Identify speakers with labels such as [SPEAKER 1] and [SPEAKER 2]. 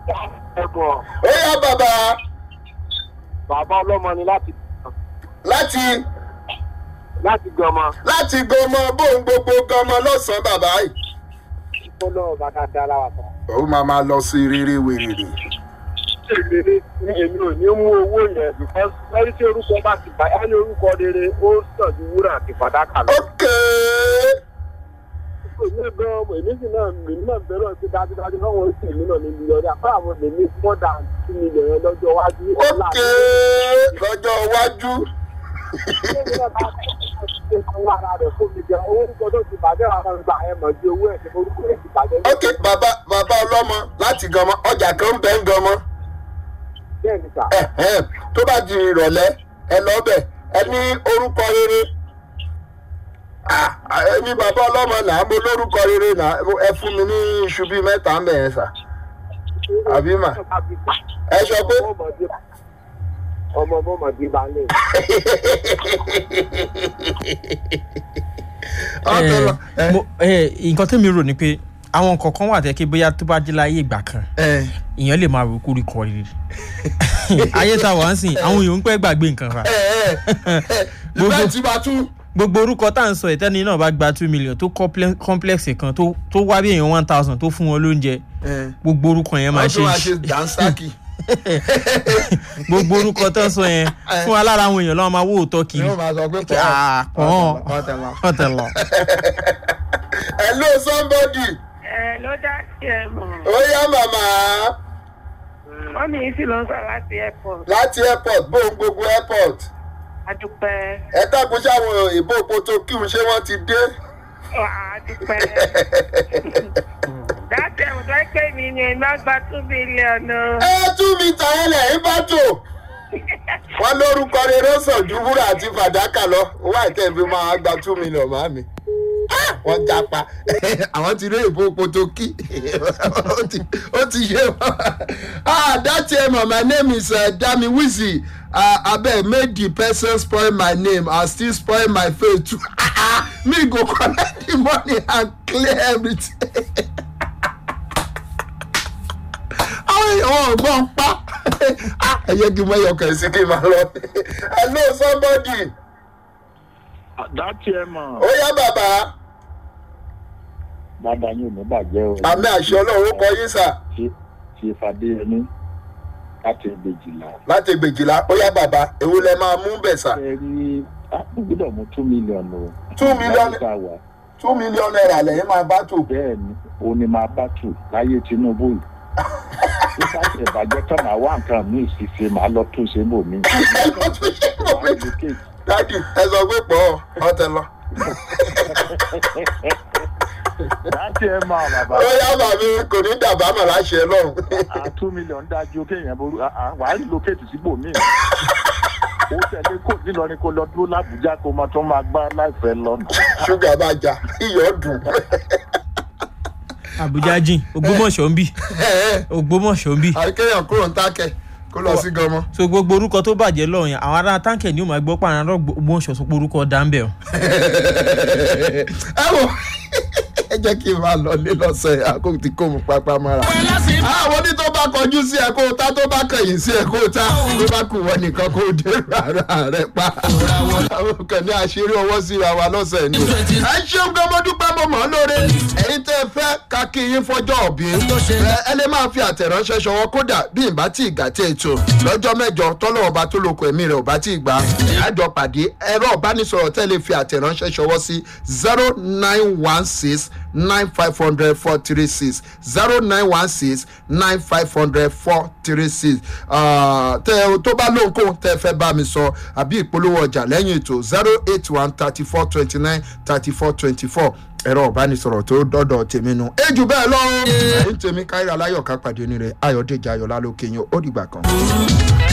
[SPEAKER 1] ẹ̀gbọ́n
[SPEAKER 2] ó yá bàbá
[SPEAKER 1] bàbá ọlọ́mọ ni láti
[SPEAKER 2] láti
[SPEAKER 1] láti gbọmọ
[SPEAKER 2] láti gọmọ bóun gbogbo gọmọ lọ́sàn-án bàbá yìí.
[SPEAKER 1] ìfọlọ́ bàtà dára wà tán.
[SPEAKER 2] ó máa máa lọ sí rere wèrèrè.
[SPEAKER 1] èmi ní èmi ò ní mú owó yẹn because lẹ́yìn tí orúkọ bá ti bàyá ní orúkọ rere ó sàn ju wúrà àti fàdákà lọ.
[SPEAKER 2] ókè
[SPEAKER 1] èmi gan èmi sì náà èmi náà bẹ̀rẹ̀ sí dájúdájú náà wọ́n sì èmi náà ní mílíọ̀nù àpá àwọn èmi more than two million yẹn lọ́jọ́ iwájú.
[SPEAKER 2] ókè lọ́jọ́ iwájú. ókè bàbá bàbá ọlọ́mọ láti gọmọ ọjà kan ń bẹ́ ń gọmọ.
[SPEAKER 1] bẹ́ẹ̀ni sà
[SPEAKER 2] Ẹ̀hẹ́n, tó bá di ìrọ̀lẹ́ ẹ lọ bẹ̀ ẹ ní orúkọ rere. Ah, ẹni bàbá ọlọ́mọ là á mo lórúkọ rere là ẹ fún mi ní iṣu bíi mẹ́ta ń bẹ̀ yẹn sà. Àbí mà? ẹ sọ pé
[SPEAKER 1] ọmọ ọmọdé bá lè.
[SPEAKER 2] ọ̀tọ̀ lọ.
[SPEAKER 3] Eh, mo- eh, nǹkan tẹ́mi rò ni pé àwọn nǹkan kan wà tẹ́ kí bóyá tó bá jẹ́ láyé ìgbà kan
[SPEAKER 2] ẹ
[SPEAKER 3] èèyàn lè máa rò kórè kọ rere ayé tá a wà ń sìn àwọn èèyàn ń pẹ́ gbàgbé nǹkan fa
[SPEAKER 2] ẹ ẹ ìfẹ́ tí bá tún.
[SPEAKER 3] gbogbo orúkọ tá à ń sọ ìtẹ́ni náà bá gba two million tó comple- complex kan tó tó wá bí èèyàn one thousand tó fún wọn lóúnjẹ gbogbo orúkọ yẹn máa
[SPEAKER 2] wọ́n tún máa
[SPEAKER 3] ṣe
[SPEAKER 2] ṣe dansaki.
[SPEAKER 3] gbogbo orúkọ tó ń sọ yẹn fún alára àwọn èèyàn lọ́wọ́ máa wó òótọ́ kiri
[SPEAKER 2] yóò máa sọ pé pọ̀
[SPEAKER 3] Ah, pọ̀
[SPEAKER 2] ọ̀tẹ̀lá.
[SPEAKER 3] ọ̀tẹ̀lọ̀.
[SPEAKER 2] hello somebody
[SPEAKER 4] ẹ ló dá sí ẹ mọ̀
[SPEAKER 2] ó yá màmá
[SPEAKER 4] wọ́n mi sì lọ sọ láti airport
[SPEAKER 2] láti airport bóun gbogbo airport
[SPEAKER 4] adúpẹ́
[SPEAKER 2] ẹ dákun sáwọn ìbò poto kí n ṣe wọ́n ti dé.
[SPEAKER 4] Wà á adúpẹ́ dáàtì ẹ̀wọ̀n tó pé mi ni ẹ̀ máa gba two billion o.
[SPEAKER 2] ẹ tú mi tàn án lẹ̀ ń bá tò. wọ́n lórúkọ rere sàn ju wúrà àti fàdákà lọ owó àìtẹ́ fi máa gba two million máa mi. wọ́n japa àwọn ti rí ìbò poto kí ó ti ó ti ṣe wọ́n. ah that time my name is uh, dami wizzy uh, abeg make the person spoil my name and still spoil my face too me go collect the money and clear everything. àwọn èèyàn wọn ò gbọ́n pa ẹ yẹ kí n mọ ẹyọkàn sí kí n máa lọ. hello somebody
[SPEAKER 5] dátì ẹ mọ̀
[SPEAKER 2] ó yá bàbá
[SPEAKER 5] bàbá yín ò ní bàjẹ́ o
[SPEAKER 2] àmì àṣẹ ọlọ́run ó kọ yín sà
[SPEAKER 5] ṣe ṣe fàdéyẹmí láti ẹgbẹ̀jìlá
[SPEAKER 2] láti gbèjìlá ó yá bàbá èwo lẹ máa mú bẹ̀ sà
[SPEAKER 5] ẹ rí àpò gbọ́dọ̀ mú two million o.
[SPEAKER 2] Two million?
[SPEAKER 5] láti bá wa
[SPEAKER 2] two million naira lẹ́yìn máa bá tò.
[SPEAKER 5] bẹ́ẹ̀ ni òun ni máa bá tù láyé tinubu yìí. nípa ìbàjẹ́ tán máa wá nǹkan míì sì ṣe máa lọ tún ṣe bò mí.
[SPEAKER 2] ẹ lọ tún ṣe mọ̀ pé dádì ẹ sọ pé pọ̀ ọ̀tẹ̀ lọ.
[SPEAKER 5] dátì ẹ mọ̀ bàbá
[SPEAKER 2] ó yá bàbí kò ní dàbámọ̀ láṣẹ lọ́run.
[SPEAKER 5] à two million dájú kéèyàn ború wàá lókèétì síbò míì. ó tẹ̀lé kò nílọrin kó lọ dúró lábújá kó máa tún máa gbá láìpẹ́ lọ́nà.
[SPEAKER 2] ṣúgà bá jà iyọ̀ dùn.
[SPEAKER 3] àbújá jìn ògbómọ̀ṣọ́ ń bì ògbómọ̀ṣọ́ ń bì
[SPEAKER 2] àríkẹ́yàn kúrò ń tákẹ́ kó lọ sí gọmọ.
[SPEAKER 3] so gbogbo orúkọ tó bàjẹ́ lọ́ọ̀ yẹn àwọn ará táǹkẹ̀ ni ó máa gbọ́ pàrọ̀ àrọ́ ògbómọ̀ṣọ́ sọ pé orúkọ dáńbẹ̀ o.
[SPEAKER 2] ẹ wò ẹ jẹ́ kí n máa lọ lé lọ́sẹ̀ àkókò tí kò mú pápá mọ́ra. àwọn ní tó bá kọjú sí ẹ kó o ta tó bá kẹ̀yìn sí ẹ kó o ta tó bá kù wọ́n nìkan kó o dé rárá rẹ pa. àwọn kan ní àṣírí ọwọ́ síra wa lọ́sẹ̀ ni. ẹ ṣeun gan mo dúpẹ́ mo mọ̀ ọ́ lóore. ẹ̀yin tẹ́ ẹ fẹ́ ká kí yín fọjọ́ òbí. ẹ ẹ lè máa fi àtẹ̀ránṣẹ́ ṣọwọ́ kódà bí n bá tí ì gà tí ètò lọ́jọ́ mẹ́jọ tọ́lọ́wọ́ bá tó lóko ẹ̀mí rẹ̀ ò bá tí ì gbà. àjọ pàdé ẹ̀rọ ìbánisọ̀rọ̀ tẹ́ lè fi àtẹ̀ránṣẹ́ ṣọwọ́ sí zero nine one six nine five hundred four three six zero nine one six nine five hundred four three six tẹ tó bá lóhunkóhun tẹ fẹ́ bá mi sọ àbí ìpolówó ọjà lẹ́yìn ètò zero eight one thirty four twenty nine thirty four twenty four ẹ̀rọ ìbánisọ̀rọ̀ tó dọ́dọ̀ tèmi nu. ejù bẹ́ẹ̀ lọ ẹ̀yìn tèmi káyọ̀ aláyọ̀ ká pàdé ní rẹ̀ ayọ̀dèjì ayọ̀lá lókè yín ó dìgbà kan.